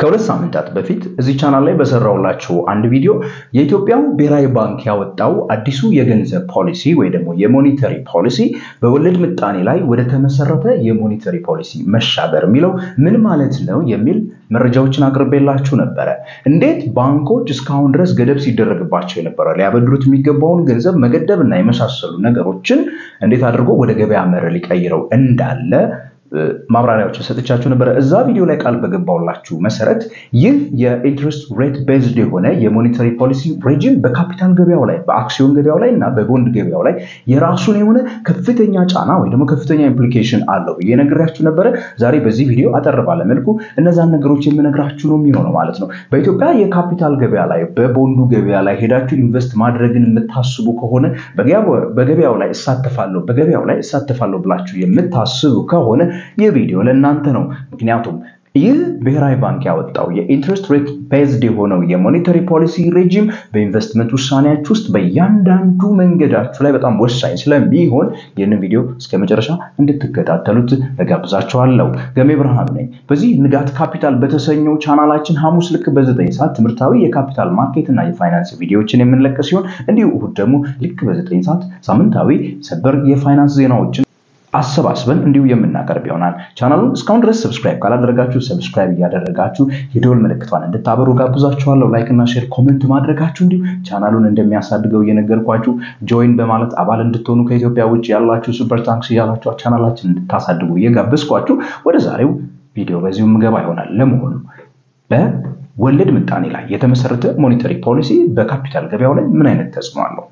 ከሁለት ሳምንታት በፊት እዚህ ቻናል ላይ በሰራውላችሁ አንድ ቪዲዮ የኢትዮጵያ ብሔራዊ ባንክ ያወጣው አዲሱ የገንዘብ ፖሊሲ ወይ ደግሞ የሞኔተሪ ፖሊሲ በወለድ ምጣኔ ላይ ወደ ተመሰረተ የሞኔተሪ ፖሊሲ መሻገር የሚለው ምን ማለት ነው የሚል መረጃዎችን አቅርቤላችሁ ነበረ። እንዴት ባንኮች እስካሁን ድረስ ገደብ ሲደረግባቸው የነበረ ሊያበድሩት የሚገባውን ገንዘብ መገደብ እና የመሳሰሉ ነገሮችን እንዴት አድርጎ ወደ ገበያ መር ሊቀይረው እንዳለ ማብራሪያዎችን ሰጥቻችሁ ነበረ። እዛ ቪዲዮ ላይ ቃል በገባውላችሁ መሰረት ይህ የኢንትረስት ሬት ቤዝድ የሆነ የሞኔታሪ ፖሊሲ ሬጂም በካፒታል ገበያው ላይ በአክሲዮን ገበያው ላይ እና በቦንድ ገበያው ላይ የራሱን የሆነ ከፍተኛ ጫና ወይ ደግሞ ከፍተኛ ኢምፕሊኬሽን አለው ብዬ ነግራችሁ ነበረ። ዛሬ በዚህ ቪዲዮ አጠር ባለ መልኩ እነዛን ነገሮች የምነግራችሁ ነው የሚሆነው ማለት ነው። በኢትዮጵያ የካፒታል ገበያ ላይ በቦንዱ ገበያ ላይ ሄዳችሁ ኢንቨስት ማድረግን የምታስቡ ከሆነ በገበያው ላይ እሳተፋለሁ በገበያው ላይ እሳተፋለሁ ብላችሁ የምታስቡ ከሆነ ይህ ቪዲዮ ለእናንተ ነው። ምክንያቱም ይህ ብሔራዊ ባንክ ያወጣው የኢንትረስት ሬት ቤዝድ የሆነው የሞኔታሪ ፖሊሲ ሬጂም በኢንቨስትመንት ውሳኔያችሁ ውስጥ በእያንዳንዱ መንገዳችሁ ላይ በጣም ወሳኝ ስለሚሆን ይህንን ቪዲዮ እስከ መጨረሻ እንድትከታተሉት እጋብዛችኋለሁ። ገሜ ብርሃኑ ነኝ። በዚህ ንጋት ካፒታል በተሰኘው ቻናላችን ሐሙስ ልክ በዘጠኝ ሰዓት ትምህርታዊ የካፒታል ማርኬት እና የፋይናንስ ቪዲዮዎችን የምንለቅ ሲሆን እንዲሁ እሁድ ደግሞ ልክ በዘጠኝ ሰዓት ሳምንታዊ ሰበር የፋይናንስ ዜናዎችን አሰባስበን እንዲሁ የምናቀርብ ይሆናል። ቻናሉን እስካሁን ድረስ ሰብስክራይብ ካላደረጋችሁ ሰብስክራይብ እያደረጋችሁ የደወል ምልክቷን እንድታበሩ ጋብዛችኋለሁ። ላይክ እና ሼር፣ ኮሜንት ማድረጋችሁ እንዲሁ ቻናሉን እንደሚያሳድገው እየነገርኳችሁ ጆይን በማለት አባል እንድትሆኑ ከኢትዮጵያ ውጭ ያላችሁ ሱፐር ታንክስ እያላችሁ ቻናላችን እንድታሳድጉ እየጋበዝኳችሁ ወደ ዛሬው ቪዲዮ በዚሁ ምገባ ይሆናል። ለመሆኑ በወለድ ምጣኔ ላይ የተመሰረተ ሞኔታሪ ፖሊሲ በካፒታል ገበያው ላይ ምን አይነት ተጽዕኖ አለው?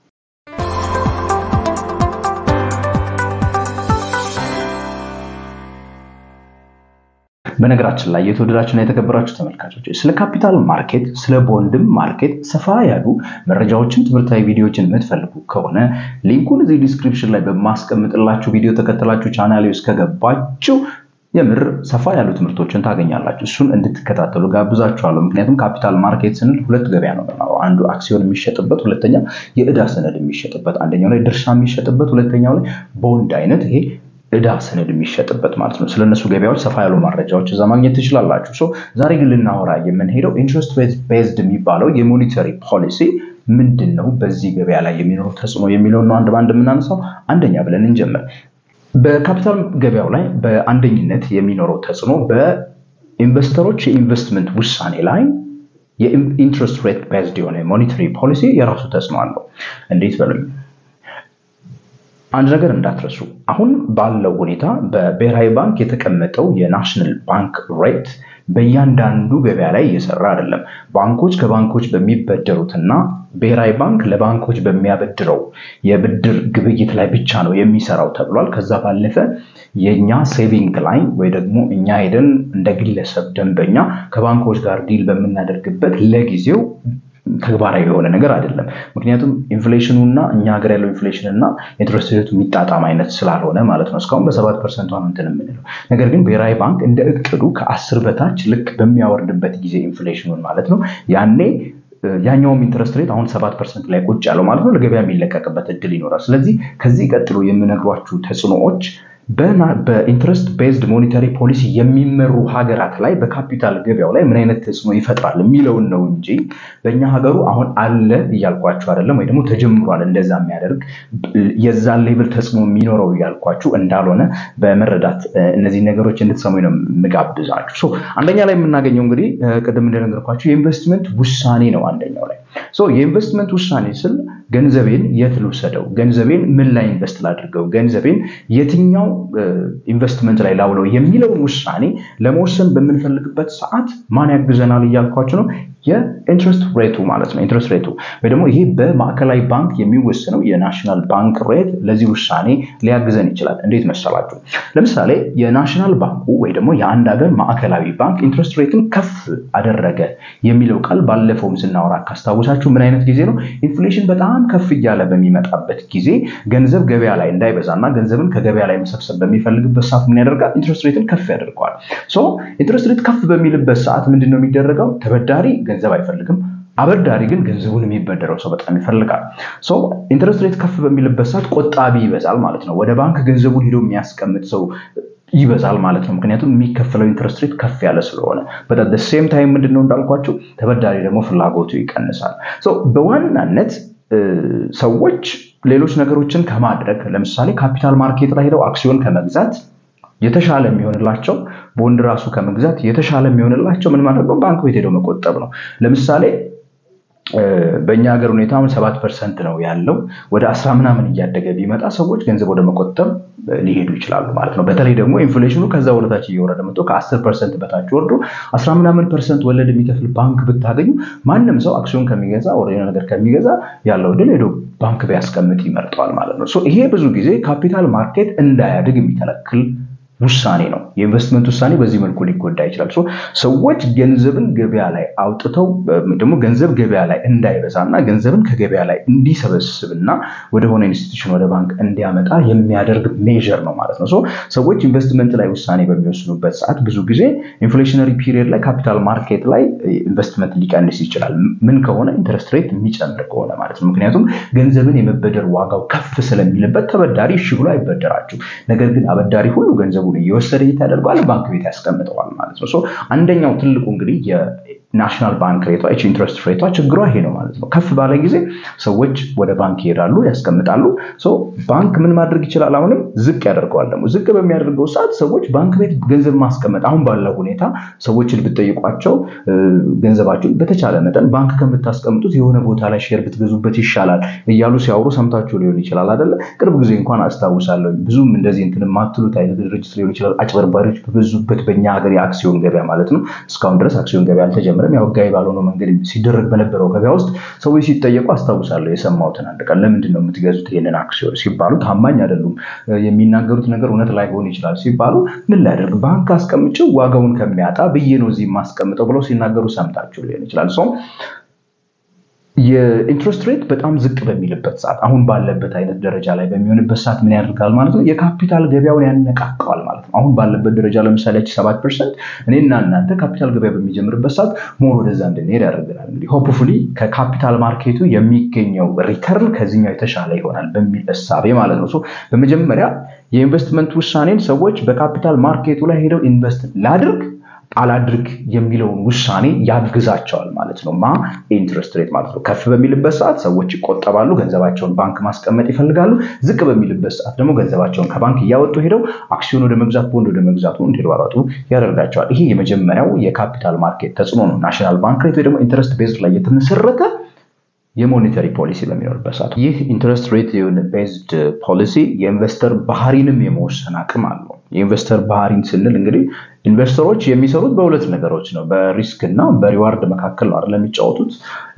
በነገራችን ላይ የተወደዳችሁና የተከበራችሁ ተመልካቾች ስለ ካፒታል ማርኬት ስለ ቦንድም ማርኬት ሰፋ ያሉ መረጃዎችን ትምህርታዊ ቪዲዮዎችን የምትፈልጉ ከሆነ ሊንኩን እዚህ ዲስክሪፕሽን ላይ በማስቀምጥላችሁ ቪዲዮ ተከተላችሁ ቻናሌ ውስጥ ከገባችሁ የምር ሰፋ ያሉ ትምህርቶችን ታገኛላችሁ። እሱን እንድትከታተሉ ጋብዛችኋለሁ። ምክንያቱም ካፒታል ማርኬት ስንል ሁለት ገበያ ነው። አንዱ አክሲዮን የሚሸጥበት፣ ሁለተኛው የዕዳ ሰነድ የሚሸጥበት፣ አንደኛው ላይ ድርሻ የሚሸጥበት፣ ሁለተኛው ላይ ቦንድ አይነት ይሄ ዕዳ ሰነድ የሚሸጥበት ማለት ነው። ስለነሱ ገበያዎች ሰፋ ያሉ መረጃዎች እዛ ማግኘት ትችላላችሁ። ዛሬ ግን ልናወራ የምንሄደው ኢንትረስት ሬት ቤዝድ የሚባለው የሞኔታሪ ፖሊሲ ምንድን ነው፣ በዚህ ገበያ ላይ የሚኖረው ተጽዕኖ የሚለውን ነው አንድ በአንድ የምናነሳው። አንደኛ ብለን እንጀምር። በካፒታል ገበያው ላይ በአንደኝነት የሚኖረው ተጽዕኖ በኢንቨስተሮች የኢንቨስትመንት ውሳኔ ላይ የኢንትረስት ሬት ቤዝድ የሆነ ሞኔታሪ ፖሊሲ የራሱ ተጽዕኖ አለው። እንዴት በሉኝ። አንድ ነገር እንዳትረሱ። አሁን ባለው ሁኔታ በብሔራዊ ባንክ የተቀመጠው የናሽናል ባንክ ሬት በእያንዳንዱ ገበያ ላይ እየሰራ አይደለም። ባንኮች ከባንኮች በሚበደሩትና ብሔራዊ ባንክ ለባንኮች በሚያበድረው የብድር ግብይት ላይ ብቻ ነው የሚሰራው ተብሏል። ከዛ ባለፈ የእኛ ሴቪንግ ላይ ወይ ደግሞ እኛ ሄደን እንደ ግለሰብ ደንበኛ ከባንኮች ጋር ዲል በምናደርግበት ለጊዜው ተግባራዊ የሆነ ነገር አይደለም። ምክንያቱም ኢንፍሌሽኑ እና እኛ ሀገር ያለው ኢንፍሌሽን እና ኢንትረስት ሬቱ የሚጣጣም አይነት ስላልሆነ ማለት ነው። እስካሁን በሰባት ፐርሰንት ነው እንትን የምንለው ነገር ግን ብሔራዊ ባንክ እንደ እቅዱ ከአስር በታች ልክ በሚያወርድበት ጊዜ ኢንፍሌሽኑን ማለት ነው ያኔ ያኛውም ኢንትረስት ሬት አሁን ሰባት ፐርሰንት ላይ ቁጭ ያለው ማለት ነው ለገበያ የሚለቀቅበት እድል ይኖራል። ስለዚህ ከዚህ ቀጥሎ የምነግሯችሁ ተጽዕኖዎች በኢንትረስት ቤዝድ ሞኔታሪ ፖሊሲ የሚመሩ ሀገራት ላይ በካፒታል ገበያው ላይ ምን አይነት ተጽዕኖ ይፈጥራል የሚለውን ነው እንጂ በእኛ ሀገሩ አሁን አለ እያልኳችሁ አይደለም፣ ወይ ደግሞ ተጀምሯል እንደዛ የሚያደርግ የዛን ሌብል ተጽዕኖ የሚኖረው እያልኳችሁ እንዳልሆነ በመረዳት እነዚህ ነገሮች እንድትሰሙ ነው የምጋብዛችሁ። አንደኛ ላይ የምናገኘው እንግዲህ ቅድም እንደነገርኳችሁ የኢንቨስትመንት ውሳኔ ነው። አንደኛው ላይ የኢንቨስትመንት ውሳኔ ስል ገንዘቤን የት ልውሰደው፣ ገንዘቤን ምን ላይ ኢንቨስት ላድርገው፣ ገንዘቤን የትኛው ኢንቨስትመንት ላይ ላውለው የሚለውን ውሳኔ ለመወሰን በምንፈልግበት ሰዓት ማን ያግዘናል እያልኳችሁ ነው። የኢንትረስት ሬቱ ማለት ነው። ኢንትረስት ሬቱ ወይ ደግሞ ይሄ በማዕከላዊ ባንክ የሚወሰነው የናሽናል ባንክ ሬት ለዚህ ውሳኔ ሊያግዘን ይችላል። እንዴት መሰላችሁ? ለምሳሌ የናሽናል ባንኩ ወይ ደግሞ የአንድ ሀገር ማዕከላዊ ባንክ ኢንትረስት ሬትን ከፍ አደረገ የሚለው ቃል ባለፈውም ስናወራ ካስታውሳችሁ ምን አይነት ጊዜ ነው? ኢንፍሌሽን በጣም ከፍ እያለ በሚመጣበት ጊዜ ገንዘብ ገበያ ላይ እንዳይበዛና ገንዘብን ከገበያ ላይ መሰብሰብ በሚፈልግበት ሰዓት ምን ያደርጋል? ኢንትረስት ሬትን ከፍ ያደርገዋል። ኢንትረስት ሬት ከፍ በሚልበት ሰዓት ምንድን ነው የሚደረገው? ተበዳሪ ገንዘብ አይፈልግም። አበዳሪ ግን ገንዘቡን የሚበደረው ሰው በጣም ይፈልጋል። ኢንትረስት ሬት ከፍ በሚልበት ሰዓት ቆጣቢ ይበዛል ማለት ነው። ወደ ባንክ ገንዘቡን ሄዶ የሚያስቀምጥ ሰው ይበዛል ማለት ነው። ምክንያቱም የሚከፈለው ኢንትረስት ሬት ከፍ ያለ ስለሆነ በጣም ሴም ታይም ምንድን ነው እንዳልኳቸው ተበዳሪ ደግሞ ፍላጎቱ ይቀንሳል። በዋናነት ሰዎች ሌሎች ነገሮችን ከማድረግ ለምሳሌ ካፒታል ማርኬት ላይ ሄደው አክሲዮን ከመግዛት የተሻለ የሚሆንላቸው ቦንድ ራሱ ከመግዛት የተሻለ የሚሆንላቸው ምን ማድረግ ነው? ባንክ ቤት ሄደው መቆጠብ ነው። ለምሳሌ በእኛ ሀገር ሁኔታ አሁን ሰባት ፐርሰንት ነው ያለው። ወደ አስራ ምናምን እያደገ ቢመጣ ሰዎች ገንዘብ ወደ መቆጠብ ሊሄዱ ይችላሉ ማለት ነው። በተለይ ደግሞ ኢንፍሌሽኑ ከዛ ወደታች እየወረደ መጥቶ ከአስር ፐርሰንት በታች ወርዶ አስራ ምናምን ፐርሰንት ወለድ የሚከፍል ባንክ ብታገኙ ማንም ሰው አክሲዮን ከሚገዛ ወደ ነገር ከሚገዛ ያለው ድል ሄዶ ባንክ ቢያስቀምጥ ይመርጠዋል ማለት ነው። ይሄ ብዙ ጊዜ ካፒታል ማርኬት እንዳያድግ የሚከለክል ውሳኔ ነው። የኢንቨስትመንት ውሳኔ በዚህ መልኩ ሊጎዳ ይችላል። ሰዎች ገንዘብን ገበያ ላይ አውጥተው ደግሞ ገንዘብ ገበያ ላይ እንዳይበዛ እና ገንዘብን ከገበያ ላይ እንዲሰበስብና ወደሆነ ኢንስቲትዩሽን ወደ ባንክ እንዲያመጣ የሚያደርግ ሜዥር ነው ማለት ነው። ሰዎች ኢንቨስትመንት ላይ ውሳኔ በሚወስኑበት ሰዓት ብዙ ጊዜ ኢንፍሌሽነሪ ፒሪየድ ላይ ካፒታል ማርኬት ላይ ኢንቨስትመንት ሊቀንስ ይችላል። ምን ከሆነ ኢንትረስት ሬት የሚጨምር ከሆነ ማለት ነው። ምክንያቱም ገንዘብን የመበደር ዋጋው ከፍ ስለሚልበት ተበዳሪ እሺ ብሎ አይበደራችሁ። ነገር ግን አበዳሪ ሁሉ ገንዘቡ እየወሰደ ያደርገዋል ባንክ ቤት ያስቀምጠዋል ማለት ነው። አንደኛው ትልቁ እንግዲህ የናሽናል ባንክ ሬቷ ይቺ ኢንትረስት ሬቷ ችግሯ ይሄ ነው ማለት ነው። ከፍ ባለ ጊዜ ሰዎች ወደ ባንክ ይሄዳሉ፣ ያስቀምጣሉ። ባንክ ምን ማድረግ ይችላል? አሁንም ዝቅ ያደርገዋል። ደግሞ ዝቅ በሚያደርገው ሰዓት ሰዎች ባንክ ቤት ገንዘብ ማስቀመጥ አሁን ባለው ሁኔታ ሰዎችን ብትጠይቋቸው ገንዘባችሁን በተቻለ መጠን ባንክ ከምታስቀምጡት የሆነ ቦታ ላይ ሼር ብትገዙበት ይሻላል እያሉ ሲያወሩ ሰምታችሁ ሊሆን ይችላል አይደለ? ቅርብ ጊዜ እንኳን አስታውሳለሁ ብዙም እንደዚህ እንትን የማትሉት አይነት ድርጅት ሊሆን ይችላል አጭበርባሪዎች በበዙበት በእኛ ሀገር የአክሲዮን ገበያ ማለት ነው። እስካሁን ድረስ አክሲዮን ገበያ አልተጀመረም። ያው ህጋዊ ባልሆነው መንገድ ሲደረግ በነበረው ገበያ ውስጥ ሰዎች ሲጠየቁ አስታውሳለሁ የሰማሁትን አንድ ቀን ለምንድን ነው የምትገዙት ይህንን አክሲዮን ሲባሉ ታማኝ አይደሉም፣ የሚናገሩት ነገር እውነት ላይሆን ይችላል ሲባሉ ምን ላደርግ ባንክ አስቀምጬው ዋጋውን ከሚያጣ ብዬ ነው እዚህ የማስቀምጠው ብለው ሲናገሩ ሰምታችሁ ሊሆን ይችላል። የኢንትረስት ሬት በጣም ዝቅ በሚልበት ሰዓት አሁን ባለበት አይነት ደረጃ ላይ በሚሆንበት ሰዓት ምን ያደርጋል ማለት ነው? የካፒታል ገበያውን ያነቃቀዋል ማለት ነው። አሁን ባለበት ደረጃ ለምሳሌ ሰባት ፐርሰንት እኔና እናንተ ካፒታል ገበያ በሚጀምርበት ሰዓት ሞር ወደዛ እንድንሄድ ያደርገናል። እንግዲህ ሆፕፉሊ ከካፒታል ማርኬቱ የሚገኘው ሪተርን ከዚህኛው የተሻለ ይሆናል በሚል እሳቤ ማለት ነው። በመጀመሪያ የኢንቨስትመንት ውሳኔን ሰዎች በካፒታል ማርኬቱ ላይ ሄደው ኢንቨስት ላድርግ አላድርግ የሚለውን ውሳኔ ያግዛቸዋል ማለት ነው። ማ ኢንትረስት ሬት ማለት ነው። ከፍ በሚልበት ሰዓት ሰዎች ይቆጠባሉ፣ ገንዘባቸውን ባንክ ማስቀመጥ ይፈልጋሉ። ዝቅ በሚልበት ሰዓት ደግሞ ገንዘባቸውን ከባንክ እያወጡ ሄደው አክሲዮን ወደ መግዛት፣ ቦንድ ወደ መግዛቱ እንዲሯሯጡ ያደርጋቸዋል። ይሄ የመጀመሪያው የካፒታል ማርኬት ተጽዕኖ ነው። ናሽናል ባንክ ሬት ወይ ደግሞ ኢንትረስት ቤዝድ ላይ የተመሰረተ የሞኔተሪ ፖሊሲ በሚኖርበት ሰዓት ይህ ኢንትረስት ሬት ቤዝድ ፖሊሲ የኢንቨስተር ባህሪንም የመወሰን አቅም አለው። የኢንቨስተር ባህሪን ስንል እንግዲህ ኢንቨስተሮች የሚሰሩት በሁለት ነገሮች ነው። በሪስክ እና በሪዋርድ መካከል ነው አይደል የሚጫወቱት።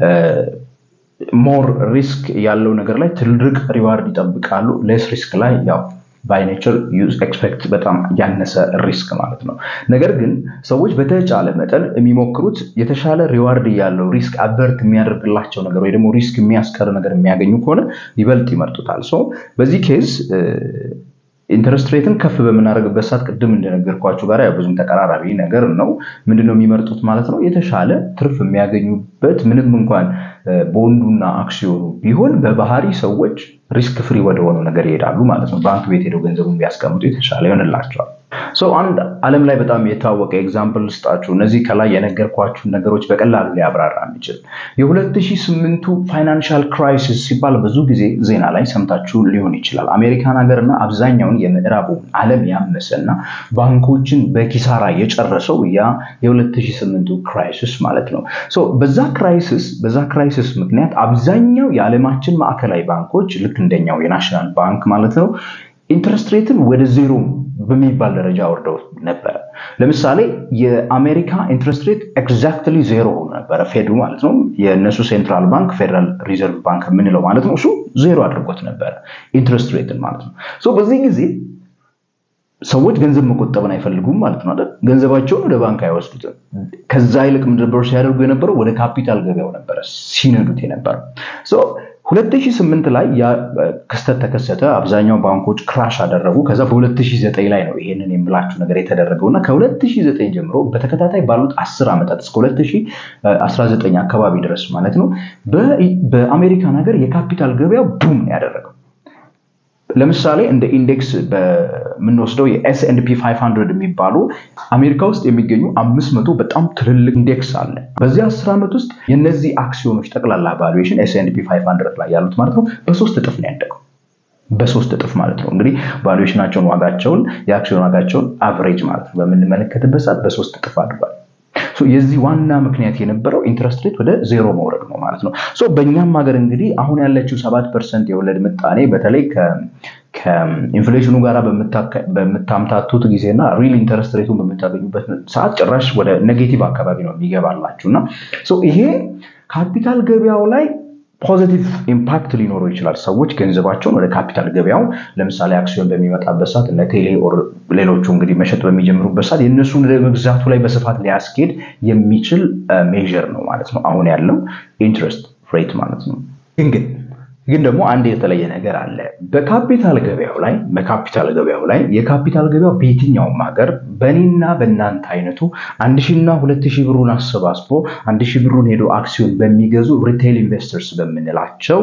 ሞር ሪስክ ያለው ነገር ላይ ትልቅ ሪዋርድ ይጠብቃሉ። ሌስ ሪስክ ላይ ያው ባይ ኔቸር ዩዝ ኤክስፔክት በጣም ያነሰ ሪስክ ማለት ነው። ነገር ግን ሰዎች በተቻለ መጠን የሚሞክሩት የተሻለ ሪዋርድ ያለው ሪስክ አበርት የሚያደርግላቸው ነገር ወይ ደግሞ ሪስክ የሚያስቀር ነገር የሚያገኙ ከሆነ ይበልጥ ይመርጡታል። በዚህ ኬዝ ኢንተረስት ሬትን ከፍ በምናደርግበት ሰዓት ቅድም እንደነገርኳችሁ ጋር ብዙም ተቀራራቢ ነገር ነው። ምንድነው የሚመርጡት ማለት ነው? የተሻለ ትርፍ የሚያገኙበት ምንም እንኳን ቦንዱና አክሲዮኑ ቢሆን በባህሪ ሰዎች ሪስክ ፍሪ ወደሆነው ነገር ይሄዳሉ ማለት ነው። ባንክ ቤት ሄደው ገንዘቡን ቢያስቀምጡ የተሻለ ይሆንላቸዋል። አንድ ዓለም ላይ በጣም የታወቀ ኤግዛምፕል ልስጣችሁ። እነዚህ ከላይ የነገርኳችሁን ነገሮች በቀላሉ ሊያብራራ የሚችል የ2008ቱ ፋይናንሻል ክራይሲስ ሲባል ብዙ ጊዜ ዜና ላይ ሰምታችሁ ሊሆን ይችላል። አሜሪካን ሀገርና አብዛኛውን የምዕራቡ ዓለም ያመሰና ባንኮችን በኪሳራ የጨረሰው ያ የ2008ቱ ክራይሲስ ማለት ነው። በዛ ክራይሲስ በዛ ክራይሲስ ምክንያት አብዛኛው የዓለማችን ማዕከላዊ ባንኮች ልክ እንደኛው የናሽናል ባንክ ማለት ነው ኢንትረስት ሬትን ወደ ዜሮ በሚባል ደረጃ ወርደው ነበረ። ለምሳሌ የአሜሪካ ኢንትረስት ሬት ኤግዛክትሊ ዜሮ ሆኖ ነበረ። ፌዱ ማለት ነው የእነሱ ሴንትራል ባንክ ፌደራል ሪዘርቭ ባንክ የምንለው ማለት ነው። እሱ ዜሮ አድርጎት ነበረ ኢንትረስት ሬትን ማለት ነው። በዚህ ጊዜ ሰዎች ገንዘብ መቆጠብን አይፈልጉም ማለት ነው አይደል? ገንዘባቸውን ወደ ባንክ አይወስዱትም። ከዛ ይልቅ ምንድን ነበር ሲያደርጉ የነበረው ወደ ካፒታል ገበያው ነበረ ሲነዱት የነበረው። 2008 ላይ ያ ክስተት ተከሰተ። አብዛኛው ባንኮች ክራሽ አደረጉ። ከዛ በ2009 ላይ ነው ይሄንን የምላችሁ ነገር የተደረገው እና ከ2009 ጀምሮ በተከታታይ ባሉት 10 ዓመታት እስከ 2019 አካባቢ ድረስ ማለት ነው በአሜሪካን ሀገር የካፒታል ገበያው ቡም ያደረገው ለምሳሌ እንደ ኢንዴክስ በምንወስደው የኤስኤንፒ 500 የሚባሉ አሜሪካ ውስጥ የሚገኙ አምስት መቶ በጣም ትልልቅ ኢንዴክስ አለ። በዚህ አስር ዓመት ውስጥ የነዚህ አክሲዮኖች ጠቅላላ ቫሉዌሽን ኤስኤንፒ 500 ላይ ያሉት ማለት ነው በሶስት እጥፍ ነው ያደገው። በሶስት እጥፍ ማለት ነው እንግዲህ ቫሉዌሽናቸውን ዋጋቸውን የአክሲዮን ዋጋቸውን አቨሬጅ ማለት ነው በምንመለከትበት ሰዓት በሶስት እጥፍ አድጓል። የዚህ ዋና ምክንያት የነበረው ኢንትረስት ሬት ወደ ዜሮ መውረድ ነው ማለት ነው። በእኛም ሀገር እንግዲህ አሁን ያለችው ሰባት ፐርሰንት የወለድ ምጣኔ በተለይ ከኢንፍሌሽኑ ጋር በምታምታቱት ጊዜና ሪል ኢንተረስት ሬቱን በምታገኙበት ሰዓት ጭራሽ ወደ ኔጌቲቭ አካባቢ ነው የሚገባላችሁ እና ይሄ ካፒታል ገበያው ላይ ፖዚቲቭ ኢምፓክት ሊኖረው ይችላል። ሰዎች ገንዘባቸውን ወደ ካፒታል ገበያው ለምሳሌ አክሲዮን በሚመጣበት ሰዓት እነ ቴሌ ሌሎቹ እንግዲህ መሸጥ በሚጀምሩበት ሰዓት የእነሱን መግዛቱ ላይ በስፋት ሊያስኬድ የሚችል ሜዥር ነው ማለት ነው አሁን ያለው ኢንትረስት ሬት ማለት ነው። ግን ግን ግን ደግሞ አንድ የተለየ ነገር አለ። በካፒታል ገበያው ላይ በካፒታል ገበያው ላይ የካፒታል ገበያው በየትኛውም ሀገር በእኔና በእናንተ አይነቱ አንድ ሺና ሁለት ሺህ ብሩን አሰባስቦ አንድ ሺህ ብሩን ሄዶ አክሲዮን በሚገዙ ሪቴይል ኢንቨስተርስ በምንላቸው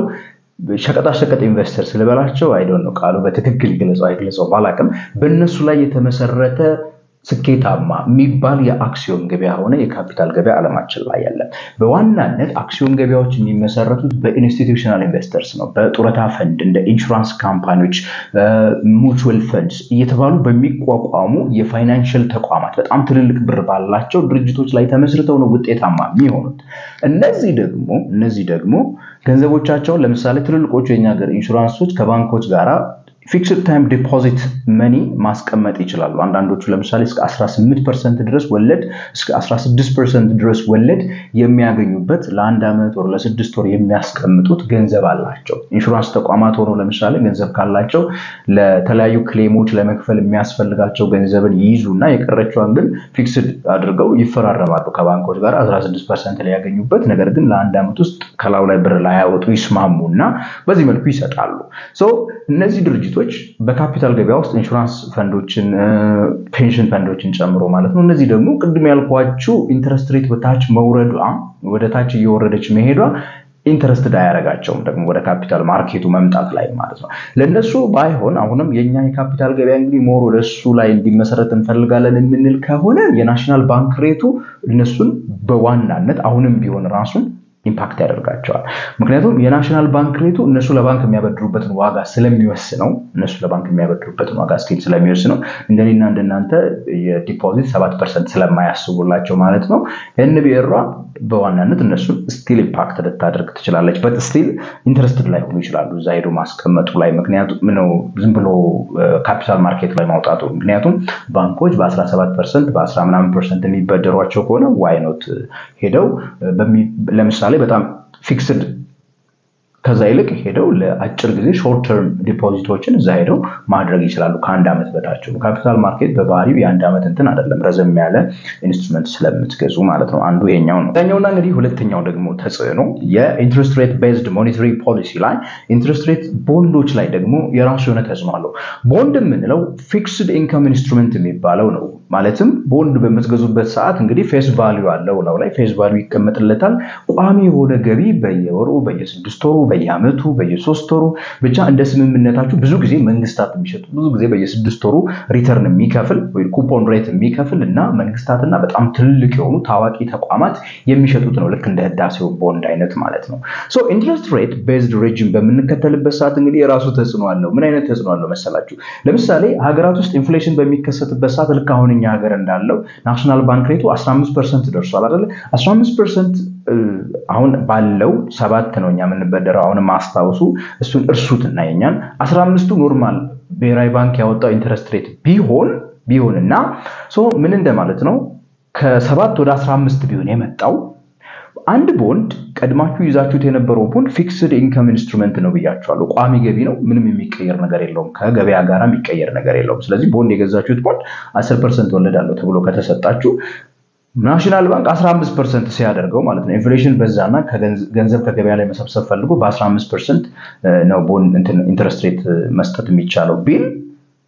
ሸቀጣሸቀጥ ኢንቨስተርስ ልበላቸው አይደን ነው ቃሉ በትክክል ይገለጸው አይገለጸው ባላቅም በእነሱ ላይ የተመሰረተ ስኬታማ የሚባል የአክሲዮን ገበያ ሆነ የካፒታል ገበያ ዓለማችን ላይ ያለ። በዋናነት አክሲዮን ገበያዎች የሚመሰረቱት በኢንስቲቱሽናል ኢንቨስተርስ ነው። በጡረታ ፈንድ እንደ ኢንሹራንስ ካምፓኒዎች፣ ሙቹዌል ፈንድስ እየተባሉ በሚቋቋሙ የፋይናንሽል ተቋማት በጣም ትልልቅ ብር ባላቸው ድርጅቶች ላይ ተመስርተው ነው ውጤታማ የሚሆኑት። እነዚህ ደግሞ እነዚህ ደግሞ ገንዘቦቻቸውን ለምሳሌ ትልልቆቹ የኛ ሀገር ኢንሹራንሶች ከባንኮች ጋራ ፊክስድ ታይም ዲፖዚት መኒ ማስቀመጥ ይችላሉ። አንዳንዶቹ ለምሳሌ እስከ 18 ፐርሰንት ድረስ ወለድ እስከ 16 ፐርሰንት ድረስ ወለድ የሚያገኙበት ለአንድ ዓመት ወር ለስድስት ወር የሚያስቀምጡት ገንዘብ አላቸው። ኢንሹራንስ ተቋማት ሆነው ለምሳሌ ገንዘብ ካላቸው ለተለያዩ ክሌሞች ለመክፈል የሚያስፈልጋቸው ገንዘብን ይይዙ እና የቀረችዋን ግን ፊክስድ አድርገው ይፈራረማሉ ከባንኮች ጋር 16 ፐርሰንት ሊያገኙበት፣ ነገር ግን ለአንድ ዓመት ውስጥ ከላዩ ላይ ብር ላያወጡ ይስማሙ እና በዚህ መልኩ ይሰጣሉ። እነዚህ ድርጅቶች በካፒታል ገበያ ውስጥ ኢንሹራንስ ፈንዶችን ፔንሽን ፈንዶችን ጨምሮ ማለት ነው። እነዚህ ደግሞ ቅድም ያልኳችሁ ኢንተረስት ሬት በታች መውረዷ ወደ ታች እየወረደች መሄዷ ኢንተረስትድ አያደርጋቸውም ደግሞ ወደ ካፒታል ማርኬቱ መምጣት ላይ ማለት ነው። ለእነሱ ባይሆን አሁንም የኛ የካፒታል ገበያ እንግዲህ ሞር ወደ እሱ ላይ እንዲመሰረት እንፈልጋለን የምንል ከሆነ የናሽናል ባንክ ሬቱ እነሱን በዋናነት አሁንም ቢሆን ራሱን ኢምፓክት ያደርጋቸዋል። ምክንያቱም የናሽናል ባንክ ሬቱ እነሱ ለባንክ የሚያበድሩበትን ዋጋ ስለሚወስነው እነሱ ለባንክ የሚያበድሩበትን ዋጋ ስኬል ስለሚወስነው እንደኔና እንደናንተ የዲፖዚት ሰባት ፐርሰንት ስለማያስቡላቸው ማለት ነው ኤንቢኤሯ በዋናነት እነሱን ስቲል ኢምፓክት ልታደርግ ትችላለች። በት ስቲል ኢንትረስትድ ላይ ሆኑ ይችላሉ እዛ ሄዶ ማስቀመጡ ላይ ምክንያቱም ነው ዝም ብሎ ካፒታል ማርኬት ላይ ማውጣቱ። ምክንያቱም ባንኮች በ17 ፐርሰንት በ10 ምናምን ፐርሰንት የሚበደሯቸው ከሆነ ዋይኖት ሄደው ለምሳሌ በጣም ፊክስድ ከዛ ይልቅ ሄደው ለአጭር ጊዜ ሾርት ተርም ዲፖዚቶችን እዛ ሄደው ማድረግ ይችላሉ። ከአንድ ዓመት በታቸው ካፒታል ማርኬት በባህሪው የአንድ ዓመት እንትን አይደለም፣ ረዘም ያለ ኢንስትሩመንት ስለምትገዙ ማለት ነው። አንዱ ይሄኛው ነው። ኛውና እንግዲህ ሁለተኛው ደግሞ ተጽዕኖ የኢንትረስት ሬት ቤዝድ ሞኔታሪ ፖሊሲ ላይ ኢንትረስት ሬት ቦንዶች ላይ ደግሞ የራሱ የሆነ ተጽዕኖ አለው። ቦንድ የምንለው ፊክስድ ኢንካም ኢንስትሩመንት የሚባለው ነው። ማለትም ቦንድ በምትገዙበት ሰዓት እንግዲህ ፌስ ቫሊዩ አለው ለው ላይ ፌስ ቫሊዩ ይቀመጥለታል። ቋሚ የሆነ ገቢ በየወሩ በየስድስት ወሩ በየአመቱ በየሶስት ወሩ ብቻ እንደ ስምምነታችሁ ብዙ ጊዜ መንግስታት የሚሸጡ ብዙ ጊዜ በየስድስት ወሩ ሪተርን የሚከፍል ወይ ኩፖን ሬት የሚከፍል እና መንግስታትና በጣም ትልቅ የሆኑ ታዋቂ ተቋማት የሚሸጡት ነው። ልክ እንደ ህዳሴው ቦንድ አይነት ማለት ነው። ሶ ኢንትረስት ሬት ቤዝድ ሬጅም በምንከተልበት ሰዓት እንግዲህ የራሱ ተጽዕኖ አለው። ምን አይነት ተጽዕኖ አለው መሰላችሁ? ለምሳሌ ሀገራት ውስጥ ኢንፍሌሽን በሚከሰትበት ሰዓት ልክ አሁን እኛ ሀገር እንዳለው ናሽናል ባንክ ሬቱ 15 ፐርሰንት ደርሷል አይደለ? 15 ፐርሰንት አሁን ባለው ሰባት ነው እኛ የምንበደረው። አሁን ማስታወሱ እሱን እርሱት እና የኛን 15ቱ ኖርማል ብሔራዊ ባንክ ያወጣው ኢንተረስት ሬት ቢሆን ቢሆንና ምን እንደማለት ነው ከሰባት ወደ 15 ቢሆን የመጣው አንድ ቦንድ ቀድማችሁ ይዛችሁት የነበረው ቦንድ ፊክስድ ኢንካም ኢንስትሩመንት ነው ብያችኋለሁ። ቋሚ ገቢ ነው። ምንም የሚቀየር ነገር የለውም። ከገበያ ጋር የሚቀየር ነገር የለውም። ስለዚህ ቦንድ የገዛችሁት ቦንድ 10 ፐርሰንት ወለዳለሁ ተብሎ ከተሰጣችሁ ናሽናል ባንክ 15 ፐርሰንት ሲያደርገው ማለት ነው ኢንፍሌሽን በዛና ገንዘብ ከገበያ ላይ መሰብሰብ ፈልጎ በ15 ፐርሰንት ነው ቦንድ ኢንተረስት ሬት መስጠት የሚቻለው ቢል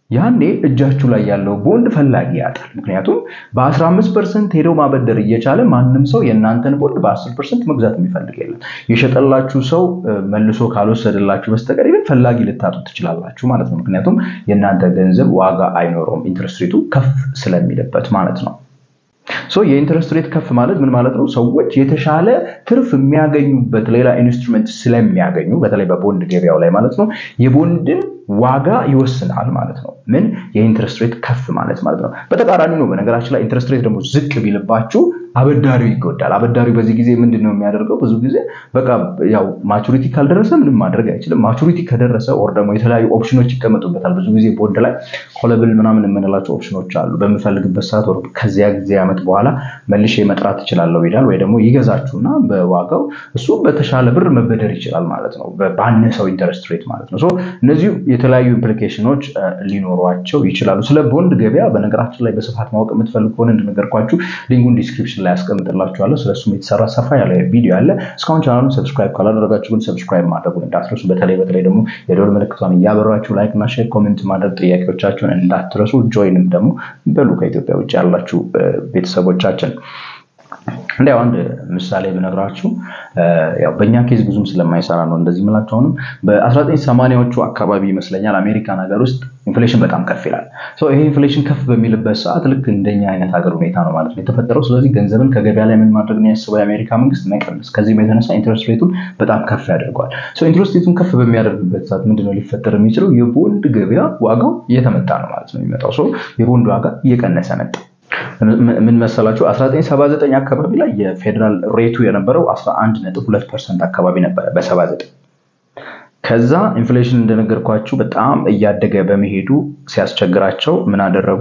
ያኔ እጃችሁ ላይ ያለው ቦንድ ፈላጊ ያጣል። ምክንያቱም በ15 ፐርሰንት ሄደው ማበደር እየቻለ ማንም ሰው የእናንተን ቦንድ በ10 ፐርሰንት መግዛት የሚፈልግ የለም። የሸጠላችሁ ሰው መልሶ ካልወሰደላችሁ በስተቀር ይህን ፈላጊ ልታጡ ትችላላችሁ ማለት ነው። ምክንያቱም የእናንተ ገንዘብ ዋጋ አይኖረውም ኢንትረስት ሬቱ ከፍ ስለሚልበት ማለት ነው። ሶ የኢንትረስት ሬት ከፍ ማለት ምን ማለት ነው? ሰዎች የተሻለ ትርፍ የሚያገኙበት ሌላ ኢንስትሩመንት ስለሚያገኙ በተለይ በቦንድ ገበያው ላይ ማለት ነው የቦንድን ዋጋ ይወስናል ማለት ነው። ምን የኢንትረስት ሬት ከፍ ማለት ማለት ነው። በተቃራኒ ነው። በነገራችን ላይ ኢንትረስት ሬት ደግሞ ዝቅ ቢልባችሁ አበዳሪው ይጎዳል። አበዳሪው በዚህ ጊዜ ምንድን ነው የሚያደርገው? ብዙ ጊዜ በቃ ያው ማቹሪቲ ካልደረሰ ምንም ማድረግ አይችልም። ማቹሪቲ ከደረሰ ኦር ደግሞ የተለያዩ ኦፕሽኖች ይቀመጡበታል። ብዙ ጊዜ ቦንድ ላይ ኮለብል ምናምን የምንላቸው ኦፕሽኖች አሉ። በምፈልግበት ሰዓት ወር ከዚያ ጊዜ ዓመት በኋላ መልሼ መጥራት እችላለሁ ይላል። ወይ ደግሞ ይገዛችሁና በዋጋው እሱ በተሻለ ብር መበደር ይችላል ማለት ነው፣ ባነሰው ኢንተረስት ሬት ማለት ነው። እነዚህ የተለያዩ ኢምፕሊኬሽኖች ሊኖሯቸው ይችላሉ። ስለ ቦንድ ገበያ በነገራችን ላይ በስፋት ማወቅ የምትፈልግ ከሆነ እንደነገርኳችሁ ሊንኩን ዲስክሪፕሽን ላይ ያስቀምጥላችኋለሁ። ስለሱም የተሰራ ሰፋ ያለ ቪዲዮ አለ። እስካሁን ቻናሉን ሰብስክራይብ ካላደረጋችሁ ግን ሰብስክራይብ ማድረጉን እንዳትረሱ። በተለይ በተለይ ደግሞ የደወል ምልክቷን እያበራችሁ ላይክ እና ሼር፣ ኮሜንት ማድረግ ጥያቄዎቻችሁን እንዳትረሱ። ጆይንም ደግሞ በሉ ከኢትዮጵያ ውጭ ያላችሁ ቤተሰቦቻችን እንዲያው አንድ ምሳሌ ብነግራችሁ ያው በእኛ ኬዝ ብዙም ስለማይሰራ ነው እንደዚህ የምላችሁ። አሁንም በ1980ዎቹ አካባቢ ይመስለኛል አሜሪካን ሀገር ውስጥ ኢንፍሌሽን በጣም ከፍ ይላል። ይሄ ኢንፍሌሽን ከፍ በሚልበት ሰዓት ልክ እንደኛ አይነት ሀገር ሁኔታ ነው ማለት ነው የተፈጠረው። ስለዚህ ገንዘብን ከገበያ ላይ ምን ማድረግ ነው ያስበው የአሜሪካ መንግስት መቀነስ። ከዚህም የተነሳ ኢንትረስት ሬቱን በጣም ከፍ ያደርገዋል። ኢንትረስት ሬቱን ከፍ በሚያደርግበት ሰዓት ምንድነው ሊፈጠር የሚችለው? የቦንድ ገበያ ዋጋው እየተመታ ነው ማለት ነው የሚመጣው። የቦንድ ዋጋ እየቀነሰ መጣ። ምን መሰላችሁ 1979 አካባቢ ላይ የፌዴራል ሬቱ የነበረው 11.2 ፐርሰንት አካባቢ ነበረ በ79 ከዛ ኢንፍሌሽን እንደነገርኳችሁ በጣም እያደገ በመሄዱ ሲያስቸግራቸው ምን አደረጉ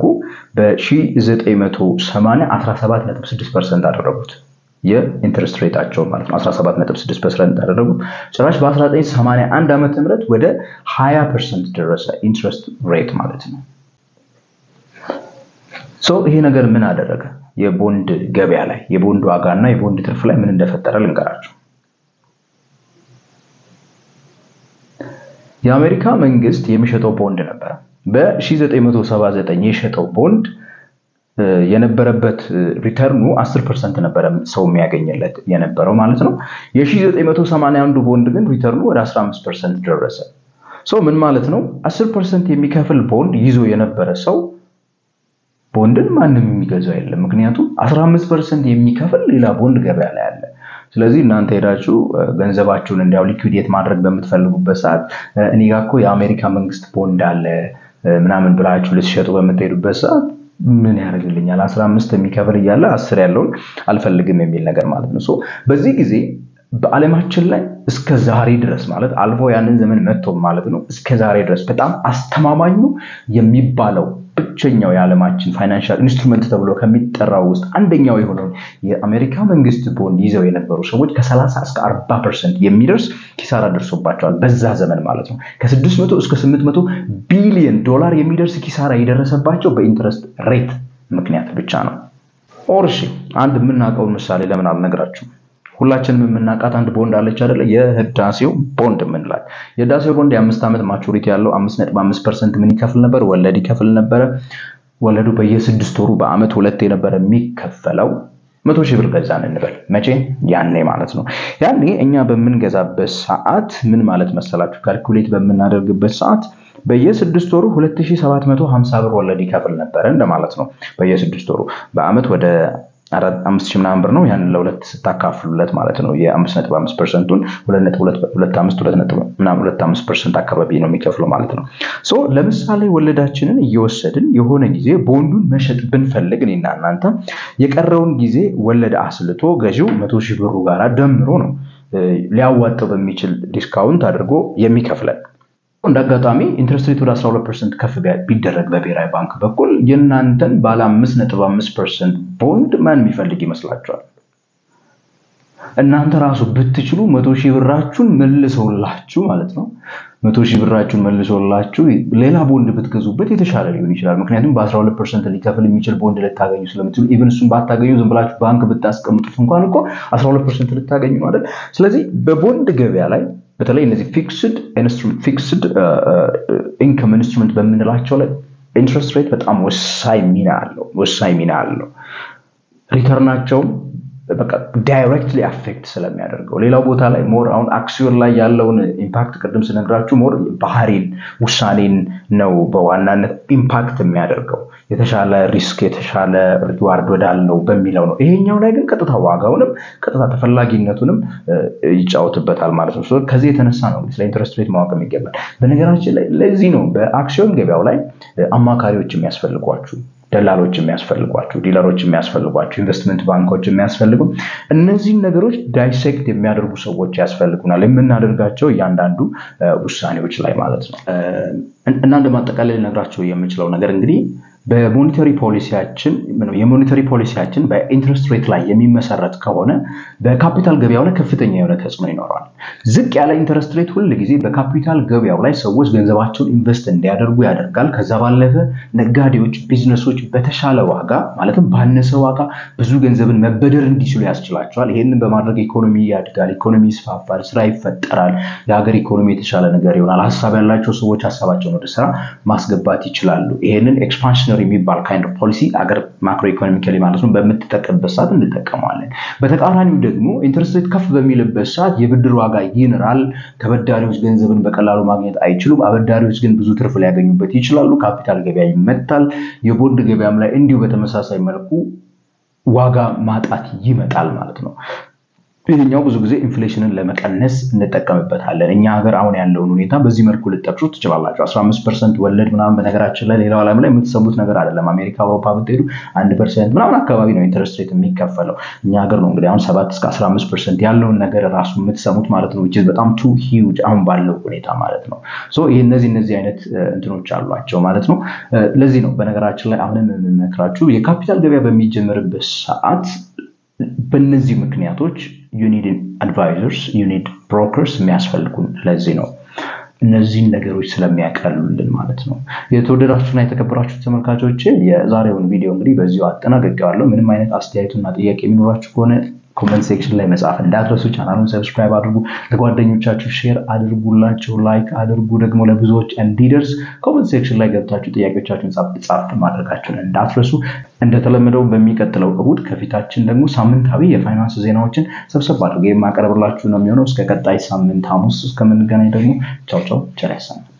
በ1980 17.6 ፐርሰንት አደረጉት የኢንትረስት ሬታቸው ማለት ነው 17.6 ፐርሰንት አደረጉት ጭራሽ በ1981 ዓመተ ምህረት ወደ 20 ፐርሰንት ደረሰ ኢንትረስት ሬት ማለት ነው ሶ ይሄ ነገር ምን አደረገ? የቦንድ ገበያ ላይ የቦንድ ዋጋ እና የቦንድ ትርፍ ላይ ምን እንደፈጠረ ልንገራችሁ። የአሜሪካ መንግስት የሚሸጠው ቦንድ ነበረ። በ1979 የሸጠው ቦንድ የነበረበት ሪተርኑ 10 ፐርሰንት ነበረ ሰው የሚያገኝለት የነበረው ማለት ነው። የ1981 ቦንድ ግን ሪተርኑ ወደ 15 ፐርሰንት ደረሰ። ሰው ምን ማለት ነው? 10 ፐርሰንት የሚከፍል ቦንድ ይዞ የነበረ ሰው ቦንድን ማንም የሚገዛው የለም። ምክንያቱም 15 ፐርሰንት የሚከፍል ሌላ ቦንድ ገበያ ላይ አለ። ስለዚህ እናንተ ሄዳችሁ ገንዘባችሁን እንዲያው ሊኩዊዴት ማድረግ በምትፈልጉበት ሰዓት እኔ ጋ እኮ የአሜሪካ መንግስት ቦንድ አለ ምናምን ብላችሁ ልትሸጡ በምትሄዱበት ሰዓት ምን ያደርግልኛል 15 የሚከፍል እያለ አስር ያለውን አልፈልግም የሚል ነገር ማለት ነው። በዚህ ጊዜ በዓለማችን ላይ እስከ ዛሬ ድረስ ማለት አልፎ ያንን ዘመን መጥቶ ማለት ነው እስከ ዛሬ ድረስ በጣም አስተማማኙ የሚባለው ብቸኛው የዓለማችን ፋይናንሻል ኢንስትሩመንት ተብሎ ከሚጠራው ውስጥ አንደኛው የሆነውን የአሜሪካ መንግስት ቦንድ ይዘው የነበሩ ሰዎች ከ30 እስከ 40 ፐርሰንት የሚደርስ ኪሳራ ደርሶባቸዋል። በዛ ዘመን ማለት ነው ከ600 እስከ 800 ቢሊዮን ዶላር የሚደርስ ኪሳራ የደረሰባቸው በኢንትረስት ሬት ምክንያት ብቻ ነው። ኦርሺ አንድ የምናውቀውን ምሳሌ ለምን አልነግራችሁም? ሁላችንም የምናውቃት አንድ ቦንድ አለች አይደለ? የህዳሴው ቦንድ የምንላት የህዳሴው ቦንድ የአምስት ዓመት ማቹሪቲ ያለው አምስት ነጥብ አምስት ፐርሰንት ምን ይከፍል ነበር? ወለድ ይከፍል ነበረ። ወለዱ በየስድስት ወሩ በአመት ሁለት የነበረ የሚከፈለው መቶ ሺህ ብር ገዛን እንበል። መቼ? ያኔ ማለት ነው። ያኔ እኛ በምንገዛበት ሰዓት ምን ማለት መሰላችሁ? ካልኩሌት በምናደርግበት ሰዓት በየስድስት ወሩ 2750 ብር ወለድ ይከፍል ነበረ እንደማለት ነው። በየስድስት ወሩ በአመት ወደ አምስት ሺህ ምናምን ብር ነው። ያንን ለሁለት ስታካፍሉለት ማለት ነው የአምስት ነጥብ አምስት ፐርሰንቱን ሁለት አምስት ሁለት ነጥብ ምናምን ሁለት አምስት ፐርሰንት አካባቢ ነው የሚከፍለው ማለት ነው። ሶ ለምሳሌ ወለዳችንን እየወሰድን የሆነ ጊዜ ቦንዱን መሸጥ ብንፈልግ እኔና እናንተ የቀረውን ጊዜ ወለድ አስልቶ ገዢው መቶ ሺህ ብሩ ጋር ደምሮ ነው ሊያዋጣው በሚችል ዲስካውንት አድርጎ የሚከፍለን። እንደ አጋጣሚ ኢንትረስት ሬት ወደ 12 ፐርሰንት ከፍ ቢደረግ በብሔራዊ ባንክ በኩል የእናንተን ባለ 5.5 ፐርሰንት ቦንድ ማን የሚፈልግ ይመስላችኋል? እናንተ ራሱ ብትችሉ መቶ ሺህ ብራችሁን መልሰውላችሁ ማለት ነው መቶ ሺህ ብራችሁን መልሶላችሁ ሌላ ቦንድ ብትገዙበት የተሻለ ሊሆን ይችላል። ምክንያቱም በ12 ፐርሰንት ሊከፍል የሚችል ቦንድ ልታገኙ ስለምትችሉ ኢቨን እሱን ባታገኙ ዝም ብላችሁ ባንክ ብታስቀምጡት እንኳን እኮ 12 ፐርሰንት ልታገኙ ነው አይደል? ስለዚህ በቦንድ ገበያ ላይ በተለይ እነዚህ ፊክስድ ፊክስድ ኢንከም ኢንስትሩመንት በምንላቸው ላይ ኢንትረስት ሬት በጣም ወሳኝ ሚና አለው ወሳኝ ሚና አለው ሪተርናቸውም በቃ ዳይሬክትሊ አፌክት ስለሚያደርገው ሌላው ቦታ ላይ ሞር አሁን አክሲዮን ላይ ያለውን ኢምፓክት ቅድም ስነግራችሁ ሞር ባህሪን ውሳኔን ነው በዋናነት ኢምፓክት የሚያደርገው የተሻለ ሪስክ የተሻለ ሪዋርድ ወዳለው በሚለው ነው ይሄኛው ላይ ግን ቀጥታ ዋጋውንም ቀጥታ ተፈላጊነቱንም ይጫወትበታል ማለት ነው ከዚህ የተነሳ ነው ስለ ኢንትረስት ሬት ማወቅ ይገባል በነገራችን ላይ ለዚህ ነው በአክሲዮን ገበያው ላይ አማካሪዎች የሚያስፈልጓችሁ ደላሎች የሚያስፈልጓቸው ዲለሮች የሚያስፈልጓቸው ኢንቨስትመንት ባንኮች የሚያስፈልጉ እነዚህን ነገሮች ዳይሴክት የሚያደርጉ ሰዎች ያስፈልጉናል የምናደርጋቸው እያንዳንዱ ውሳኔዎች ላይ ማለት ነው እና እንደ ማጠቃለል ልነግራቸው የምችለው ነገር እንግዲህ በሞኒተሪ ፖሊሲያችን የሞኒተሪ ፖሊሲያችን በኢንትረስት ሬት ላይ የሚመሰረት ከሆነ በካፒታል ገበያው ላይ ከፍተኛ የሆነ ተጽዕኖ ይኖረዋል። ዝቅ ያለ ኢንትረስት ሬት ሁል ጊዜ በካፒታል ገበያው ላይ ሰዎች ገንዘባቸውን ኢንቨስት እንዲያደርጉ ያደርጋል። ከዛ ባለፈ ነጋዴዎች፣ ቢዝነሶች በተሻለ ዋጋ ማለትም ባነሰ ዋጋ ብዙ ገንዘብን መበደር እንዲችሉ ያስችላቸዋል። ይህንን በማድረግ ኢኮኖሚ ያድጋል፣ ኢኮኖሚ ይስፋፋል፣ ስራ ይፈጠራል፣ የሀገር ኢኮኖሚ የተሻለ ነገር ይሆናል። ሀሳብ ያላቸው ሰዎች ሀሳባቸውን ወደ ስራ ማስገባት ይችላሉ። ይህንን ኤክስፓንሽን የሚባል ካይንድ ኦፍ ፖሊሲ አገር ማክሮ ኢኮኖሚካሊ ማለት ነው በምትጠቀምበት ሰዓት እንጠቀመዋለን። በተቃራኒው ደግሞ ኢንትረስት ሬት ከፍ በሚልበት ሰዓት የብድር ዋጋ ይንራል። ተበዳሪዎች ገንዘብን በቀላሉ ማግኘት አይችሉም። አበዳሪዎች ግን ብዙ ትርፍ ሊያገኙበት ይችላሉ። ካፒታል ገበያ ይመታል። የቦንድ ገበያም ላይ እንዲሁ በተመሳሳይ መልኩ ዋጋ ማጣት ይመጣል ማለት ነው። ይህኛው ብዙ ጊዜ ኢንፍሌሽንን ለመቀነስ እንጠቀምበታለን። እኛ ሀገር አሁን ያለውን ሁኔታ በዚህ መልኩ ልጠቅሱ ትችላላችሁ። 15 ፐርሰንት ወለድ ምናምን በነገራችን ላይ ሌላው ዓለም ላይ የምትሰሙት ነገር አይደለም። አሜሪካ፣ አውሮፓ ብትሄዱ አንድ ፐርሰንት ምናምን አካባቢ ነው ኢንተረስት ሬት የሚከፈለው። እኛ ሀገር ነው እንግዲህ አሁን ሰባት እስከ 15 ፐርሰንት ያለውን ነገር ራሱ የምትሰሙት ማለት ነው። በጣም ቱ ሂውጅ አሁን ባለው ሁኔታ ማለት ነው። ይህ እነዚህ እነዚህ አይነት እንትኖች አሏቸው ማለት ነው። ለዚህ ነው በነገራችን ላይ አሁንም የምመክራችሁ የካፒታል ገበያ በሚጀምርበት ሰዓት በእነዚህ ምክንያቶች ዩኒድ አድቫይዘርስ ዩኒድ ብሮከርስ የሚያስፈልጉን ለዚህ ነው እነዚህን ነገሮች ስለሚያቀሉልን ማለት ነው። የተወደዳችሁና የተከበራችሁ ተመልካቾች የዛሬውን ቪዲዮ እንግዲህ በዚሁ አጠናቀቄዋለሁ። ምንም አይነት አስተያየቱና ጥያቄ የሚኖራችሁ ከሆነ ኮመንት ሴክሽን ላይ መጻፍ እንዳትረሱ። ቻናሉን ሰብስክራይብ አድርጉ፣ ለጓደኞቻችሁ ሼር አድርጉላቸው፣ ላይክ አድርጉ። ደግሞ ለብዙዎች እንዲደርስ ኮመንት ሴክሽን ላይ ገብታችሁ ጥያቄዎቻችሁን ጻፍ ማድረጋችሁን እንዳትረሱ። እንደተለመደው በሚቀጥለው እሁድ ከፊታችን ደግሞ ሳምንታዊ የፋይናንስ ዜናዎችን ሰብሰብ አድርገ የማቀርብላችሁ ነው የሚሆነው። እስከ ቀጣይ ሳምንት ሐሙስ እስከምንገናኝ ደግሞ ቻው ቻው፣ ቸር ያሰማን።